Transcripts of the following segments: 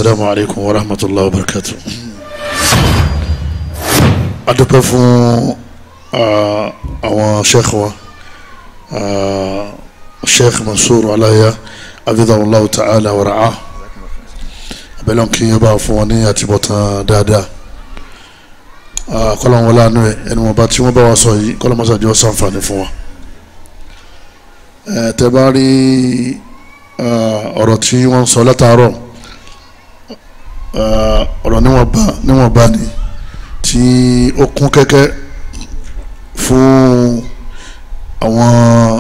السلام عليكم ورحمة الله وبركاته adúpẹ́ fún àwọn sheikh wa sheikh Mansur Alaya abidjanullahu ta'ala wa ra'a abẹ́lẹ́ kí n bá fún wọn ní àtibọ̀tán dáadáa kọ́lọ́n wọlé àánú ẹ̀ ẹni wọn bá tí wọ́n bá wa sọ yìí kọ́lọ́n mọ́sá jẹ́ sànfàní fún wa tẹ́ bá rí ọ̀rọ̀ tí wọ́n sọ látàárọ̀ ọ̀rọ̀ níwọ̀nba níwọ̀nba ni tí ó kún kẹ́kẹ́ fún àwọn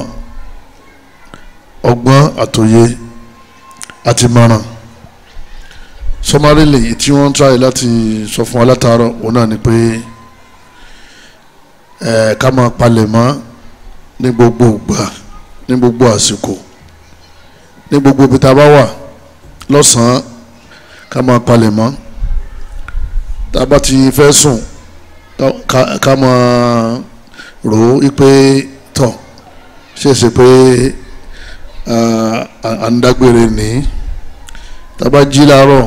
ọgbọ́n àtòye àti mọ̀ràn sọmárìlì tí wọ́n ń tráyè láti sọ fún wa látàárọ̀ òun náà ni pé ẹ̀ ká máa palẹ̀ mọ́ ní gbogbo ìgbà ní gbogbo àsìkò ní gbogbo ibi tá a bá wà lọ́sàn-án ká máa palẹ̀ mọ́ tá a bá ti fẹ́ sùn ká máa rò ó pé tọ̀ ṣèṣe pé à ń dágbére ní tá a bá jí láàárọ̀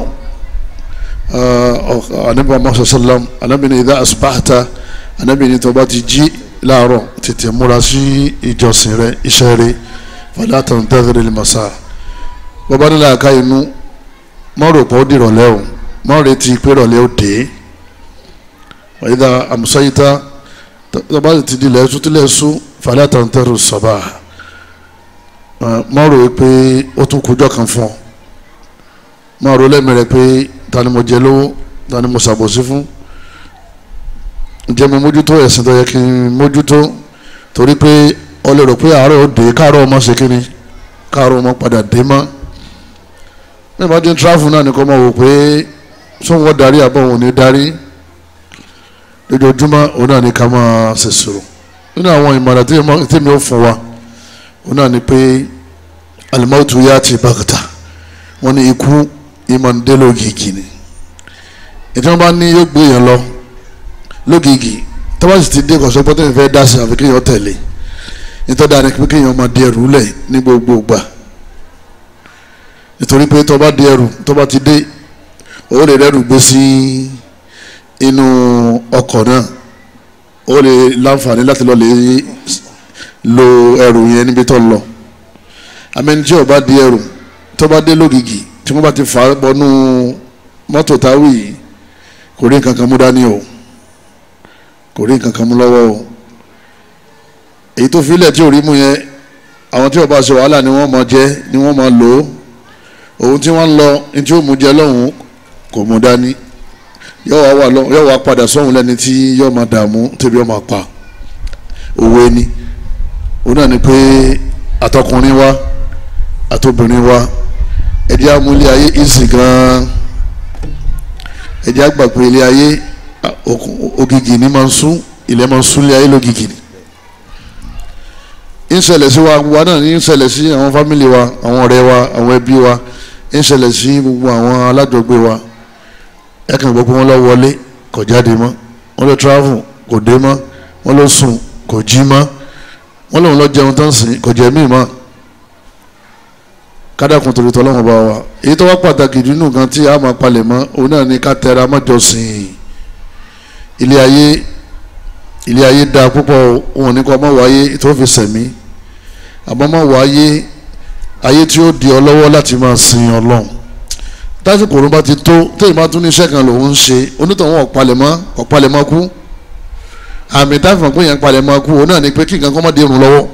anabi muhammad sallam anabi ni idha asbahta anabi ni tó bá ti jí láàárọ̀ tètè múra sí ìjọsìn rẹ iṣẹ́ rẹ fala tantadhir al-masa bọ́bá nílẹ̀ àká inú mọ́rò pọ̀ dìrọ̀lẹ́ o mọ́rò ti pé rọ̀lẹ́ ó dé wa idha amsayta tó bá ti di lẹ́sùn tí lẹ́sùn fala tantadhir as-sabah mọ́rò pé ó tún kújọ́ kan fún ọ mọ́rò lẹ́mìíràn pé ta ni mo jẹ lówó ta ni mo ṣàbòsí fún ǹjẹ́ mo mójútó ẹ̀sìn tó yẹ kí n mójútó torí pé ọ lè rò pé àárọ̀ ó dé káàárọ̀ ọmọ ṣe kí ni káàárọ̀ ọmọ padà dé mọ́ bí wọ́n ti ń tráfù náà nìkan mọ̀ wò pé sóun wọ́n darí àbọ̀ òun ní darí lójoojúmọ́ òun náà ní ká máa ṣe sọ̀rọ̀ nínú àwọn ìmọ̀ràn tí mi ò fún wa òun náà ni pé alimọ́tò yá ti bàkàtà wọ́n ní ikú ìmọ̀ ń dé lógìgì ni ìtí wọ́n bá ní yóò gbé yẹn lọ lógìgì tọ́wọ́ sì ti dé kọ̀sọ́ pé tẹ́lẹ̀ fẹ́ dá sí àfi kéèyàn tẹ̀lé nítorí dáa ni pé kéèyàn máa di ẹrù lẹ̀ ní gbogbo gbà nítorí pé tọ́ bá di ẹrù tọ́ bá ti dé ó lè rẹ́rù gbé sí inú ọkọ̀ náà ó lè láǹfààní láti lọ lè lo ẹrù yẹn níbi tó lọ amẹni tí ó bá di ẹrù tọ́ bá dé lógìgì tí wọ́n bá ti fà á bọ́nú mọ́tò táwì yìí kò rí nǹkan kan mú dání o kò rí nǹkan kan mú lọ́wọ́ o èyí tó filẹ̀ tí ò rí mú yẹn àwọn tí ó bá ṣe wàhálà ni wọ́n máa jẹ ni wọ́n máa lò ó òun tí wọ́n ń lọ ní tí ó mú jẹ lọ́hùn kò mú dání yóò wá yóò wá padà sọ́hùn lẹ́ni tí yóò máa dààmú tẹ́bí yóò máa pa òwe ni òun náà ni pé àtọkùnrin wa àtobìnrin wa ẹ̀dí amúlé ayé ìsìn gan-an ẹ̀dí àgbà pé ilé ayé ògìgì ni máa ń sún ilẹ̀ máa ń sún ilé ayé lógìgì ni ń ṣẹlẹ̀ sí wa wa náà ń ṣẹlẹ̀ sí àwọn fámìlì wa àwọn ọ̀rẹ́ wa àwọn ẹbí wa ń ṣẹlẹ̀ sí gbogbo àwọn alájọgbé wa ẹ kàn gbọ́ pé wọ́n lọ wọlé kò jáde mọ́ wọ́n lọ travel kò dé mọ́ wọ́n lọ sùn kò jí mọ́ wọ́n lòun lọ jẹun tán sìn kò jẹ míì mọ́ kádàkùn torí tọ́lọ́wọ́n bá wa èyí tó wá pàtàkì nínú nǹkan tí a máa palẹ̀ mọ́ òun náà ní ká tẹra mọ́jọsìn ilé ayé ilé ayé dáa púpọ̀ òun ní kọ́ ọmọ wáyé tó fi sẹ̀mí àmọ́ ọmọ wáyé ayé tí ó di ọ lọ́wọ́ láti máa sin ọlọ́run tásìkò òun bá ti tó téèyàn bá tún ní iṣẹ́ kan lòun ń ṣe onítọ̀hún ọ̀palẹ̀mọ́ ọ̀palẹ̀mọ́ kú àmì táfìmọ̀ pé yẹn palẹ̀mọ́ kú òun náà ní pé kí nǹkan kọ́ mọ́ di irun lọ́wọ́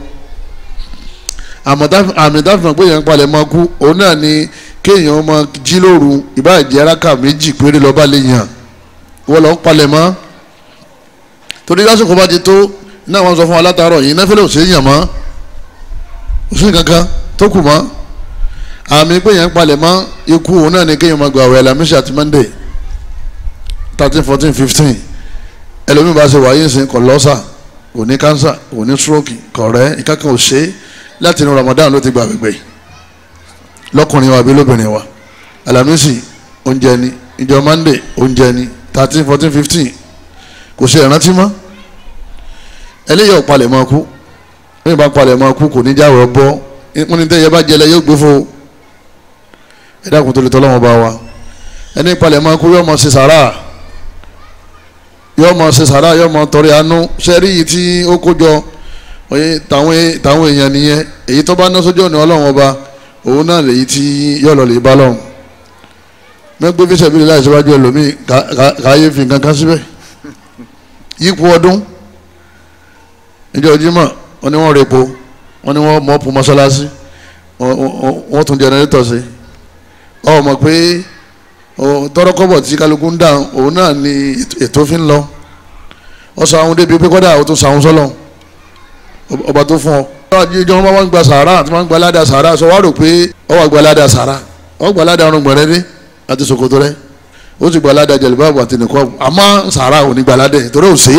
àmì dáfìmọ̀ pé yẹn ń palẹ̀ máa kú òun náà ni kéèyàn máa jí lóru ìbáàjẹ́ araka méjì péré lọ́ba lè yàn wọ́n lọ́ ń palẹ̀ mọ́ torí lásìkò bá ti tó náà wọ́n sọ fún wa látàárọ̀ yìí náfẹ́lẹ́ ò sí yàn mọ́ ò sí kankan tó kù mọ́ àmì pé yẹn ń palẹ̀ mọ́ ikú òun náà ni kéèyàn máa gba àwẹ̀ alamisi àti monday thirteen fourteen fifteen ẹlòmíì bá ṣe wáyé ìsìn kọ̀ lọ́sà kò ní kánsà kò ní stroke kọ̀ rẹ́ ìkákan ò ṣe é láti inú Ramadan ló ti gba gbẹgbẹ lọkùnrin wa àbí lóbìnrin wa Alamisi oúnjẹ ni ìjọ Monday oúnjẹ ni thirteen fourteen fifteen kò ṣe ìrántí mọ́ eléyìí ọ̀palẹ̀ máa kú ní ìbá palẹ̀ máa kú kò ní jáwé bọ́ wọ́n ní tẹ́yẹ bá jẹlẹ yóò gbé fo ẹ dákun tó lè tọ́ lọ́wọ́ bá wa ẹni palẹ̀ máa kú yóò máa ṣe sàrà yóò máa ṣe sàrà yóò máa tọrẹ àánú sẹ́rí yìí tí ó kó jọ oye tàwọn tàwọn èèyàn nìyẹn èyí tó bá ná sójú ọ̀nà ọlọ́run ọba òun náà lèyí tí yóò lọ lè bá lọ́run mẹ́gbẹ́ fíṣẹ̀ bí láì síwájú ẹlòmíì káyé fi nǹkan kan síbẹ̀ yípo ọdún ìjọ jímọ̀ wọ́n ní wọ́n repo wọ́n ní wọ́n mọ́ọ̀pù mọ́sálásí wọ́n tún jẹnẹrétọ̀ sí ọ mọ̀ pé tọ́rọ́kọ́bọ̀ tí kálukú ń dà òun náà ni ètò fi ń lọ ọ sọ àwọn débi pé kọ́dà ó tún sàwọn sọ́lọ̀ ọba tó fún ọ. ìjọ wọn máa ń gba sàárà àti máa ń gba ládàá sàárà sọ wá rò pé ọ wà gba ládàá sàárà ọ gba ládàá ọrùn gbọ̀nrẹ́ dé àti ṣòkòtò rẹ ó sì gba ládàá jẹ̀lẹ́bàbù àti nìkọ́ àmọ́ sàárà ò ní gba ládàá torí ò sí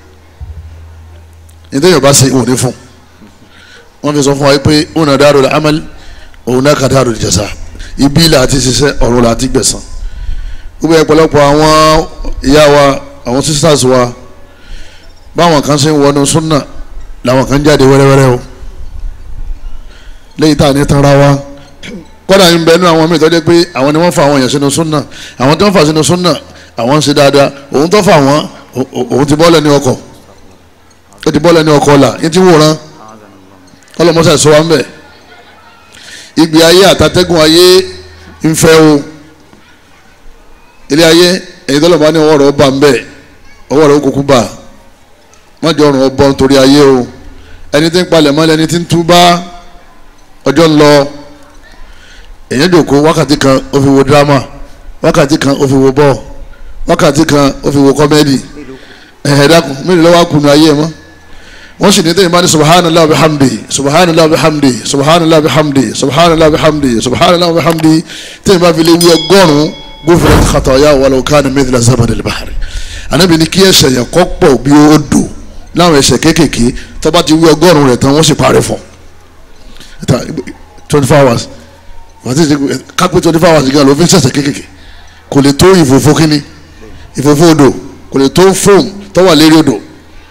nítorí ọba ṣe òní fún wọn fi sọ fún wa pé òun náà dáàrò amal òun náà kà dáàrò jẹsà ibi ilà àti ṣiṣẹ́ ọ̀run là àti gbẹ̀sán gbogbo ọ̀pọ̀lọpọ̀ àwọn ìyá wa àwọn sisters wa báwọn kan ṣe ń wọnú súnà làwọn kan jáde wẹ́rẹ́wẹ́rẹ́ o lẹ́yìn tá à ní tanra wa kọ́dà ń bẹ nínú àwọn míì tó jẹ́ pé àwọn ni wọ́n fa àwọn èèyàn sínú súnà àwọn tí wọ́n fà sínú súnà àwọn ń ṣe dáadáa òun tó fà wọ́n òun ti bọ́ọ̀lẹ̀ ní ọkọ̀ ó ti bọ́ọ̀lẹ̀ ní ọkọ̀ ọ̀la yín ti wòran ọlọ́mọṣẹ́ sọ wa ń bẹ̀ ìgbé ayé àtàtẹ́gùn ayé ń fẹ́ o ilé ayé èyí tó lọ́mọ ní ọwọ́ rẹ̀ ó bá ń bẹ̀ ọwọ́ rẹ̀ ó kúkú bá má jọ ọrùn ọbọ nítorí ayé o ẹni tí ń palẹ̀ mọ́ ẹni tí ń túbá ọjọ́ ń lọ èyàn jòkó wákàtí kan ó fi wo dírámà wákàtí kan ó fi wo bọ́ọ̀ wákàtí kan ó fi wo kọ́mẹ́dì ẹ̀hẹ̀ dákun mélòó lọ́wọ́ kùnú ayé ẹ̀ mọ́ wọ́n sì ní tẹ́yìn bá ní subhanallah bihamdi subhanallah bihamdi subhanallah bihamdi subhanallah bihamdi subhanallah bihamdi tẹ́yìn bá fi lé wí ọgọ́rùn-ún gófìnà khataya walau kana mithla zabadil bahri ànábì ní kí ẹ̀ṣẹ̀ yẹn kọ́ pọ̀ bí ó dò láwọn ẹ̀ṣẹ̀ kéékèèké tó bá ti wí ọgọ́rùn-ún rẹ̀ tán wọ́n sì parí fún twenty four hours wàtí kápẹ́ twenty four hours gan ló fi ń ṣẹ̀ṣẹ̀ kéékèèké kò lè tó ìfòfó kínní ìfòfó odò kò lè tó fóòmù tó wà lérí odò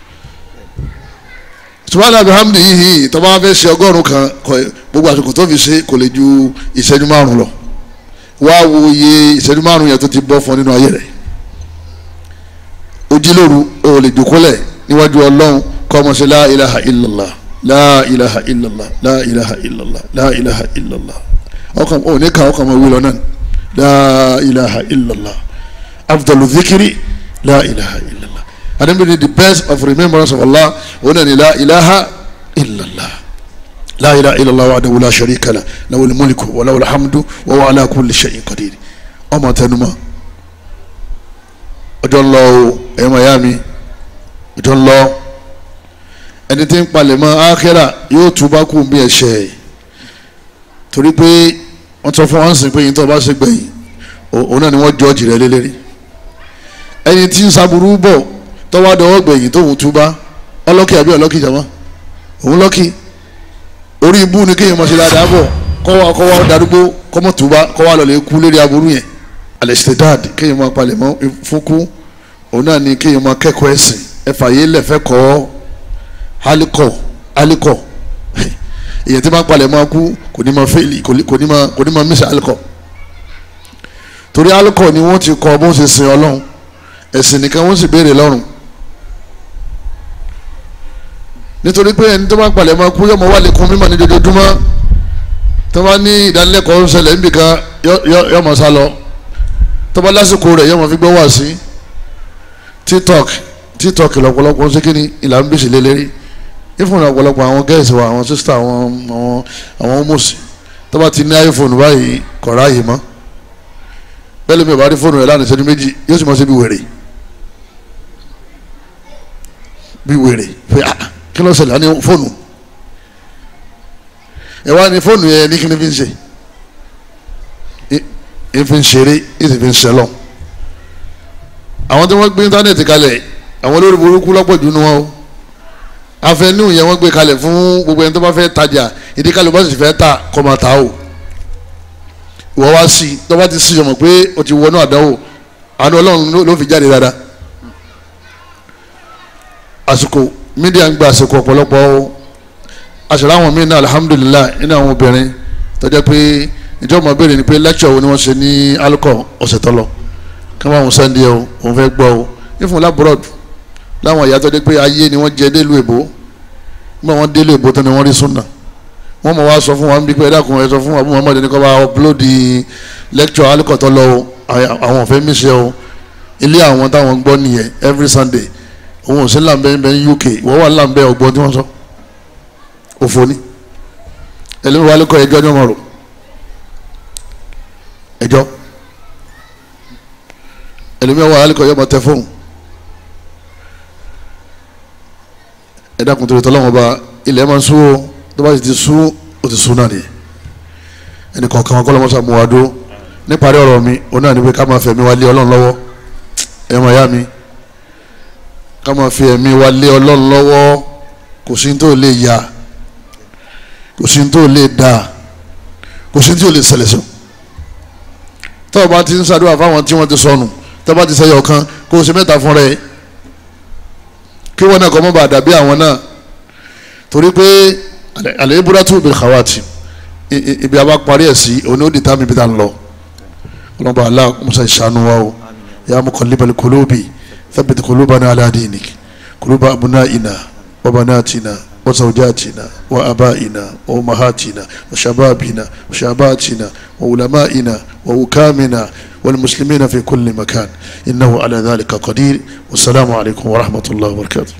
subhanahu alhamdi yìí tó bá fẹ́ ṣe ọgọ́rùn kan gbogbo àsìkò tó fi ṣe kò lè ju ìṣẹ́jú márùn lọ wá wo iye ìṣẹ́jú márùn yẹn tó ti bọ́ fún nínú ayé rẹ̀ ojúlóru o lè jòkólẹ̀ níwájú ọlọ́run kọ́ ọmọ sí la ilaha illallah la ilaha illallah la ilaha illallah la ilaha illallah ọkàn ò ní ká ọkàn ọmọ wílọ náà la ilaha illallah afdalu dhikri la ilaha illallah adébíyí the best of remembrance of Allah òun náà ni la ilaha illallah la ilaha illallah wahdahu la sharika lah lahul mulku wa lahul hamdu wa huwa ala kulli shay'in qadir ọmọ tẹnumọ́ ọjọ́ ń lọ o ẹ̀yọ́ mayami ọjọ́ ń lọ ẹni tí ń palẹ̀ mọ́ ákẹ́rà yóò túbá kú bí ẹ̀ṣẹ̀ torí pé wọ́n sọ fún wọn sìn pé yìí tó bá ṣe gbẹ̀yìn òun náà ni wọ́n jọ́ọ̀jì rẹ̀ lélẹ́rí ẹni tí ń saburú bọ̀ tọ́wádọ́wọ́ gbẹ̀yìn tóun túbá ọlọ́kì àbí ọlọ́kì jama òun lọ́kì orí ibú ni kéèyàn mọ̀ sí dáadáa bọ̀ kọ́wá kọ́wá darúgbó kọ́mọ̀ túbá kọ́wá lọ́lẹ̀ kú lérí aburú yẹn alẹ́sítẹ́dáàdì kéèyàn máa palẹ̀ mọ́ fúnkú òun náà ni kéèyàn máa kẹ́kọ̀ọ́ ẹ̀sìn ẹ̀fà yé lẹ̀fẹ́ kọ́ alikọ̀ alikọ̀ èyàn tí máa palẹ̀ mọ́ kú kò ní máa fẹ́ẹ̀lì kò ní máa kò ní máa mísà alikọ̀ torí alikọ̀ ni wọ́n ti kọ́ bó ṣe sin ọlọ́run ẹ̀sìn nìkan wọ́n sì béèrè lọ́rùn nítorí pé ẹni tó máa palẹ̀ mọ́ kú yọmọ wà lẹ́kùn mímọ́ ní dojoojúmọ́ tó bá ní ìdánilẹ́kọ̀ọ́ ń ṣẹlẹ̀ níbìkan yọmọ sá lọ tọ́ba lásìkò rẹ̀ yọmọ fi gbọ́ wá sí tiktok tiktok lọ́pọ̀lọpọ̀ ń sékìní ìlànà gbèsè lélẹ́rí ìfúnra ọ̀pọ̀lọpọ̀ àwọn gẹ́ẹ̀sì wa àwọn sísítà àwọn àwọn àwọn mọ̀sí tọ́ba ti ní iphone báyìí kọ̀ọ̀rọ̀ ààyè mọ́ bẹ́ẹ̀ lómi ìbárí fóònù rẹ̀ lánàá ìṣẹ́jú méjì yóò sì mọ̀ sí bí wèrè bí wèrè pé ah kí ló ṣẹlẹ̀ á ní fóònù ẹ̀ wá ní fóònù yẹn ní kí ni fi ń ṣe ìfi ń ṣeré ìfi ń ṣẹlọ àwọn tí wọ́n gbé íńtánẹ́ẹ̀tì kalẹ̀ àwọn olórí burúkú lọ́pọ̀ jù nù wọn o afẹnú yẹn wọ́n gbé kalẹ̀ fún gbogbo ẹni tó bá fẹ́ tajà ìdí kalẹ̀ bá sì fẹ́ ta kọ́ máa ta o ìwọ wá sí i tó bá ti sí ọmọ pé o ti wọnú àdánwò àánú ọlọ́run ló fi jáde dáadáa àsìkò mídíà ń gba àsìkò ọ̀pọ̀lọpọ̀ o àṣìlá àwọn míì náà alihamudulilayi nínú àwọn obìnrin tó jẹ́ pé ìjọba béèrè ni pé lecture wo ni wọ́n ṣe ní alukọ ọ̀sẹ̀ tó lọ kí wọ́n àwọn sẹ́ndí o òun fẹ́ gbọ́ o ìfún labroad láwọn ìyá tó dé pé ayé ni wọ́n jẹ délùú èbó nígbà wọ́n délùú èbó tó ni wọ́n rí súnà wọ́n mọ̀ wá sọ fún wa ń bí pé ẹ̀dá kan ẹ̀ sọ fún wa bí Muhammad ní kọ́ bá upload lecture alukọ tó lọ o àwọn òfin mi ṣe o ilé àwọn táwọn gbọ́ nìyẹn every Sunday òun ò sí làǹbẹ̀ ń UK wọ́n wà làǹbẹ̀ ọgbọ́n tí wọ́n sọ òfò ni ẹlẹ́mi wálé kọ́ ẹjọ́ ní ọmọ rò ẹjọ́ ẹlẹ́mi wálé kọ́ ẹjọ́ tẹ fóun ẹ̀dá kun torí tọ́lọ́wọ́n ba ilẹ̀ máa ń sú o tó bá ti sú o ti sú náà nìyẹn ẹnì kọ̀ọ̀kan wọn kọ́ lọ́mọ sàmú wa dó níparí ọ̀rọ̀ mi òun náà ní pé ká máa fẹ̀mí wa lé ọlọ́run lọ́wọ́ ẹ̀ máa yá mi ká máa fi ẹ̀mí wa lé ọlọ́run lọ́wọ́ kò sí ní tó lè yá kò sí tó lè dáa kò sí tí ò lè ṣẹlẹ̀ sọ tọ́wọ́ bá ti ń ṣàdúrà fáwọn tí wọ́n ti sọnù tọ́wọ́ bá ti sẹ́yọ̀ kan kó o ṣe mẹ́ta fún rẹ̀ kí wọ́n náà kọ́ mọ́ bá dàbí àwọn náà torí pé àlẹ́ ibùdó tó bẹ̀rẹ̀ kàwáàtì ibi a bá parí ẹ̀ sí òní ó di tá mi bí ta ń lọ ọlọ́ba alá musa ìṣàánú wa o ya muqallibal qulubi thabbit qulubana ala dinik quluba abna'ina wa banatina وزوجاتنا وأبائنا وأمهاتنا وشبابنا وشاباتنا وعلمائنا ووكامنا والمسلمين في كل مكان إنه على ذلك قدير والسلام عليكم ورحمة الله وبركاته